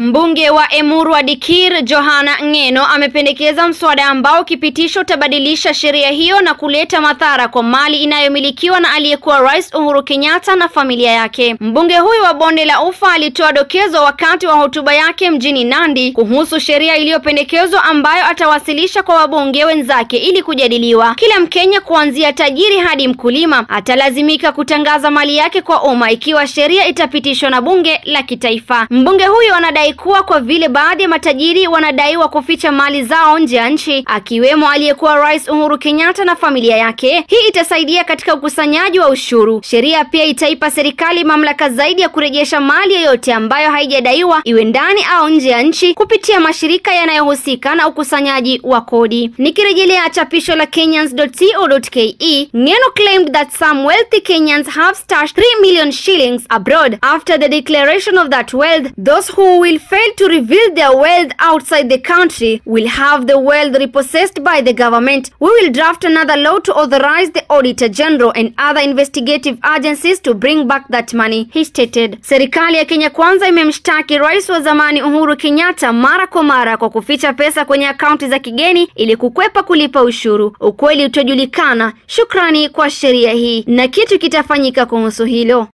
Mbunge wa Emurua Dikir Johana Ng'eno amependekeza mswada ambao ukipitishwa utabadilisha sheria hiyo na kuleta madhara kwa mali inayomilikiwa na aliyekuwa Rais Uhuru Kenyatta na familia yake. Mbunge huyu wa Bonde la Ufa alitoa dokezo wakati wa hotuba yake mjini Nandi kuhusu sheria iliyopendekezwa ambayo atawasilisha kwa wabunge wenzake ili kujadiliwa. Kila Mkenya kuanzia tajiri hadi mkulima atalazimika kutangaza mali yake kwa umma ikiwa sheria itapitishwa na bunge la kitaifa. Mbunge huyu anadai kuwa kwa vile baadhi ya matajiri wanadaiwa kuficha mali zao nje ya nchi, akiwemo aliyekuwa Rais Uhuru Kenyatta na familia yake, hii itasaidia katika ukusanyaji wa ushuru. Sheria pia itaipa serikali mamlaka zaidi ya kurejesha mali yoyote ambayo haijadaiwa, iwe ndani au nje ya nchi, kupitia mashirika yanayohusika na ukusanyaji wa kodi. Nikirejelea chapisho la Kenyans.co.ke, Ng'eno claimed that some wealthy Kenyans have stashed 3 million shillings abroad after the declaration of that wealth. Those who will fail to reveal their wealth outside the country will have the wealth repossessed by the government. We will draft another law to authorize the Auditor General and other investigative agencies to bring back that money, he stated. Serikali ya Kenya Kwanza imemshtaki rais wa zamani Uhuru Kenyatta mara kwa mara kwa kuficha pesa kwenye akaunti za kigeni ili kukwepa kulipa ushuru. Ukweli utajulikana shukrani kwa sheria hii na kitu kitafanyika kuhusu hilo.